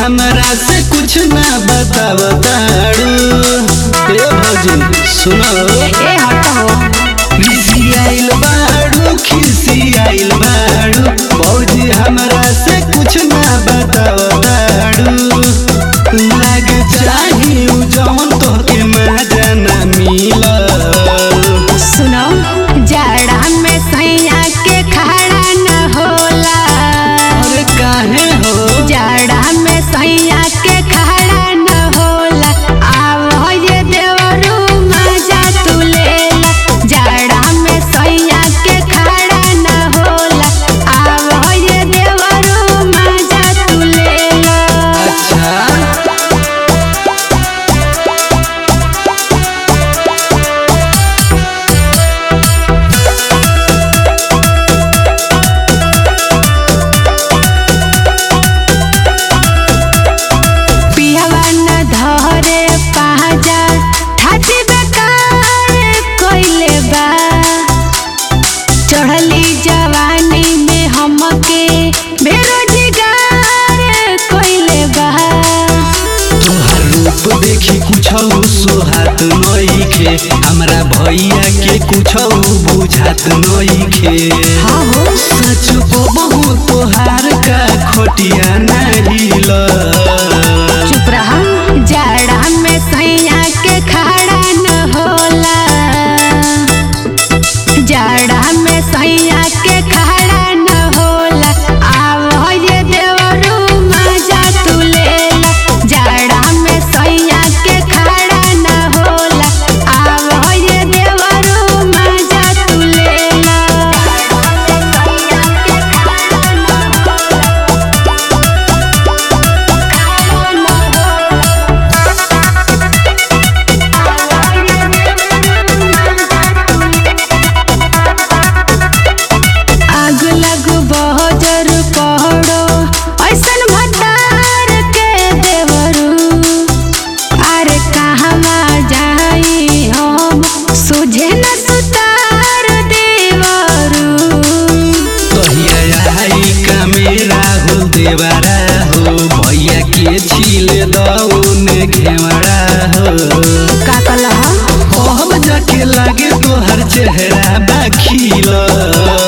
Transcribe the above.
हमरा से कुछ ना बतावताड़ू ए भौजी सुनो ए हटो खिसियाइल बाड़ू खिसियाइल बाड़ू भौजी हमरा से कुछ ना बतावताड़ू लाग चाही उ जवन तोहके मजा ना मिलल सुनो जाड़ा में सैया के खड़ा न होला अरे काहे हो जाड़ा में सैया के खड़ा न होला आव ये देवरू मजा तू लेला जाड़ा में सैया के खड़ा न होला आव ये देवरू मजा तू लेला अच्छा पिहवा न धरे पाजा ठाची बेकार कोइले बा चढ़ली जवानी में हमके बेरोजगार कोइले बा तोहर रूप देखी कुछ सुहात नइखे हमरा भैया के कुछ बुझात नइखे हाँ हो सच बहु तोहार का खोटिया नहीं ल चुप रहा जाड़ा में सैया के खड़ा न होला जाड़ा में सैया के खड़ा न होला आव ये देवरू मजा तू लेला जाड़ा में सैया के खड़ा न होला आव ये देवरू मजा तू लेला आग लग बहजर पहड़ो ऐसन भतार के देवरू अरे कहवा जाई हम सुझे न सुतार देवरू कहिया आई का मेरा हो देवारा हो भैया के छील दौन घेवड़ा हो का कलह अब जाके लागे तोहर चेहरा बाखिल